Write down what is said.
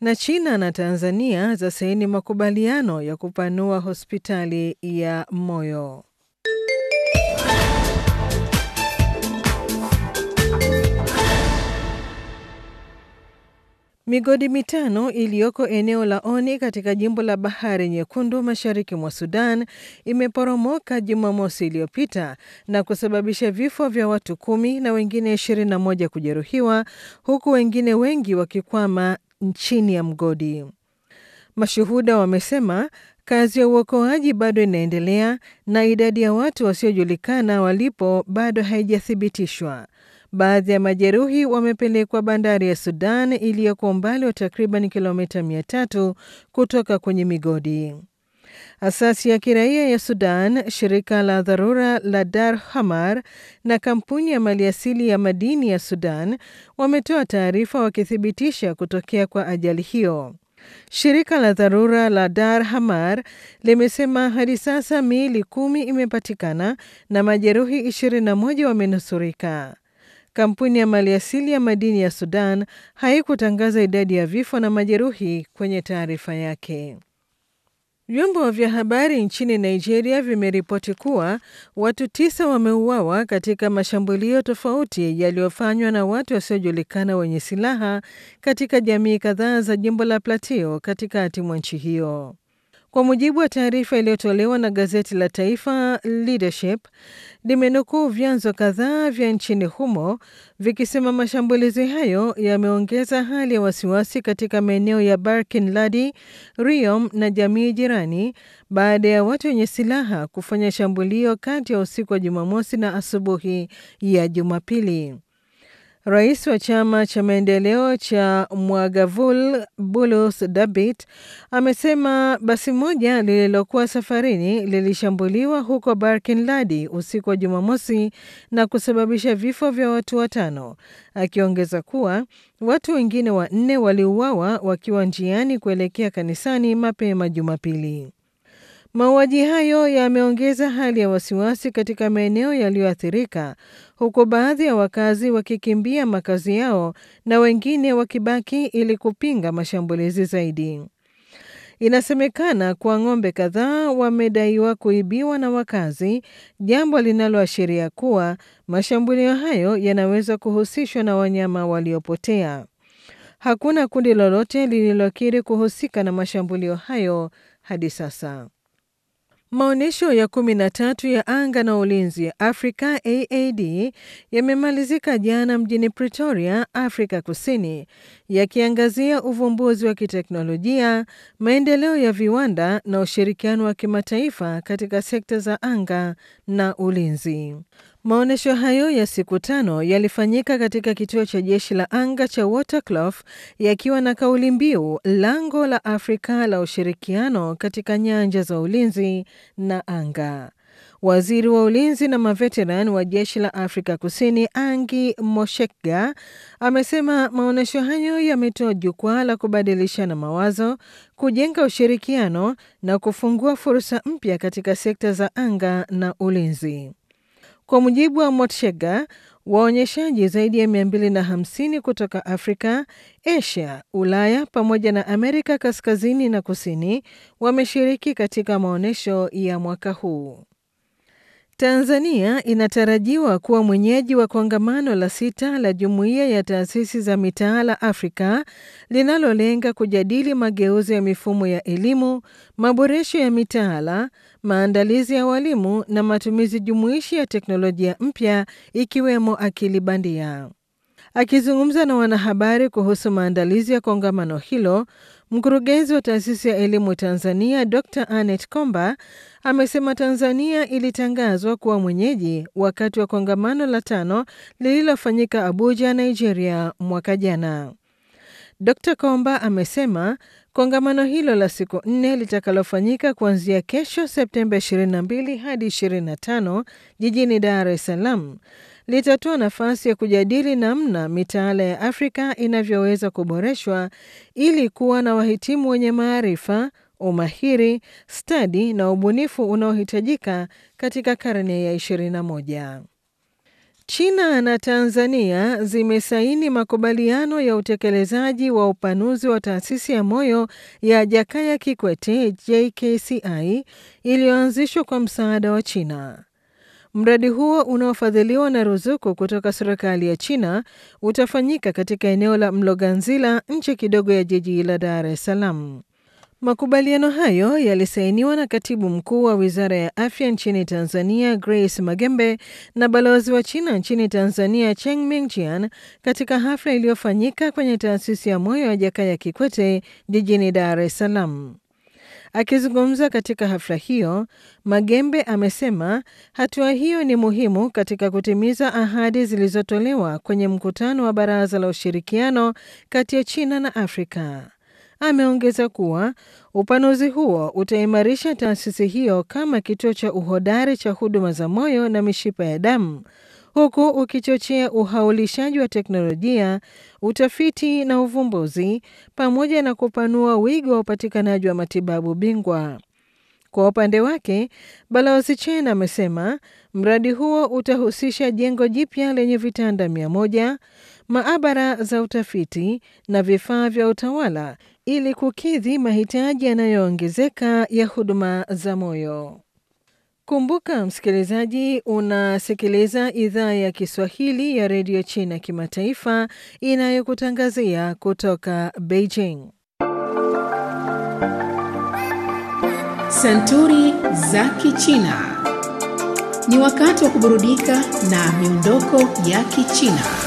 na China na Tanzania zasaini makubaliano ya kupanua hospitali ya moyo. Migodi mitano iliyoko eneo la Oni katika jimbo la Bahari Nyekundu mashariki mwa Sudan imeporomoka Jumamosi iliyopita na kusababisha vifo vya watu kumi na wengine 21 kujeruhiwa huku wengine wengi wakikwama chini ya mgodi. Mashuhuda wamesema kazi ya uokoaji bado inaendelea na idadi ya watu wasiojulikana walipo bado haijathibitishwa. Baadhi ya majeruhi wamepelekwa bandari ya Sudan iliyoko umbali wa takriban kilomita mia tatu kutoka kwenye migodi. Asasi ya kiraia ya Sudan, shirika la dharura la Dar Hamar na kampuni ya maliasili ya madini ya Sudan wametoa taarifa wakithibitisha kutokea kwa ajali hiyo. Shirika la dharura la Dar Hamar limesema hadi sasa miili kumi imepatikana na majeruhi 21 wamenusurika. Kampuni ya maliasili ya madini ya Sudan haikutangaza idadi ya vifo na majeruhi kwenye taarifa yake. Vyombo vya habari nchini Nigeria vimeripoti kuwa watu tisa wameuawa katika mashambulio tofauti yaliyofanywa na watu wasiojulikana wenye silaha katika jamii kadhaa za jimbo la Plateau katikati mwa nchi hiyo. Kwa mujibu wa taarifa iliyotolewa na gazeti la taifa Leadership, limenukuu vyanzo kadhaa vya nchini humo vikisema mashambulizi hayo yameongeza hali ya wasiwasi katika maeneo ya Barkin Ladi, Riom na jamii jirani baada ya watu wenye silaha kufanya shambulio kati ya usiku wa Jumamosi na asubuhi ya Jumapili. Rais wa chama cha maendeleo cha Mwagavul Bulus Dabit amesema basi moja lililokuwa safarini lilishambuliwa huko Barkin Ladi usiku wa Jumamosi na kusababisha vifo vya watu watano, akiongeza kuwa watu wengine wanne waliuawa wakiwa njiani kuelekea kanisani mapema Jumapili. Mauaji hayo yameongeza hali ya wasiwasi katika maeneo yaliyoathirika huku baadhi ya wakazi wakikimbia makazi yao na wengine wakibaki ili kupinga mashambulizi zaidi. Inasemekana kuwa ng'ombe kadhaa wamedaiwa kuibiwa na wakazi, jambo linaloashiria kuwa mashambulio hayo yanaweza kuhusishwa na wanyama waliopotea. Hakuna kundi lolote lililokiri kuhusika na mashambulio hayo hadi sasa. Maonyesho ya kumi na tatu ya anga na ulinzi ya Afrika AAD yamemalizika jana mjini Pretoria, Afrika Kusini, yakiangazia uvumbuzi wa kiteknolojia, maendeleo ya viwanda na ushirikiano wa kimataifa katika sekta za anga na ulinzi. Maonyesho hayo ya siku tano yalifanyika katika kituo cha jeshi la anga cha Waterkloof yakiwa na kauli mbiu lango la Afrika la ushirikiano katika nyanja za ulinzi na anga. Waziri wa ulinzi na maveteran wa jeshi la Afrika Kusini Angi Moshekga amesema maonyesho hayo yametoa jukwaa la kubadilishana mawazo, kujenga ushirikiano na kufungua fursa mpya katika sekta za anga na ulinzi. Kwa mujibu wa Motshega, waonyeshaji zaidi ya 250 kutoka Afrika, Asia, Ulaya pamoja na Amerika kaskazini na kusini wameshiriki katika maonyesho ya mwaka huu. Tanzania inatarajiwa kuwa mwenyeji wa kongamano la sita la Jumuiya ya Taasisi za Mitaala Afrika linalolenga kujadili mageuzi ya mifumo ya elimu, maboresho ya mitaala, maandalizi ya walimu na matumizi jumuishi ya teknolojia mpya ikiwemo akili bandia. Akizungumza na wanahabari kuhusu maandalizi ya kongamano hilo, mkurugenzi wa taasisi ya elimu Tanzania Dr Anet Komba amesema Tanzania ilitangazwa kuwa mwenyeji wakati wa kongamano la tano lililofanyika Abuja, Nigeria mwaka jana. Dr Komba amesema kongamano hilo la siku nne litakalofanyika kuanzia kesho Septemba 22 hadi 25 jijini Dar es Salaam litatoa nafasi ya kujadili namna mitaala ya Afrika inavyoweza kuboreshwa ili kuwa na wahitimu wenye maarifa, umahiri, stadi na ubunifu unaohitajika katika karne ya 21. China na Tanzania zimesaini makubaliano ya utekelezaji wa upanuzi wa taasisi ya moyo ya Jakaya Kikwete JKCI iliyoanzishwa kwa msaada wa China. Mradi huo unaofadhiliwa na ruzuku kutoka serikali ya China utafanyika katika eneo la Mloganzila nje kidogo ya jiji la Dar es Salaam. Makubaliano hayo yalisainiwa na katibu mkuu wa wizara ya afya nchini Tanzania, Grace Magembe, na balozi wa China nchini Tanzania, Cheng Mingjian, katika hafla iliyofanyika kwenye taasisi ya moyo ya Jakaya Kikwete jijini Dar es Salaam. Akizungumza katika hafla hiyo, Magembe amesema hatua hiyo ni muhimu katika kutimiza ahadi zilizotolewa kwenye mkutano wa Baraza la Ushirikiano kati ya China na Afrika. Ameongeza kuwa upanuzi huo utaimarisha taasisi hiyo kama kituo cha uhodari cha huduma za moyo na mishipa ya damu huku ukichochea uhaulishaji wa teknolojia, utafiti na uvumbuzi pamoja na kupanua wigo wa upatikanaji wa matibabu bingwa. Kwa upande wake, Balozi Chen amesema mradi huo utahusisha jengo jipya lenye vitanda mia moja, maabara za utafiti na vifaa vya utawala ili kukidhi mahitaji yanayoongezeka ya huduma za moyo. Kumbuka msikilizaji, unasikiliza idhaa ya Kiswahili ya redio China kimataifa inayokutangazia kutoka Beijing. Santuri za Kichina. Ni wakati wa kuburudika na miondoko ya Kichina.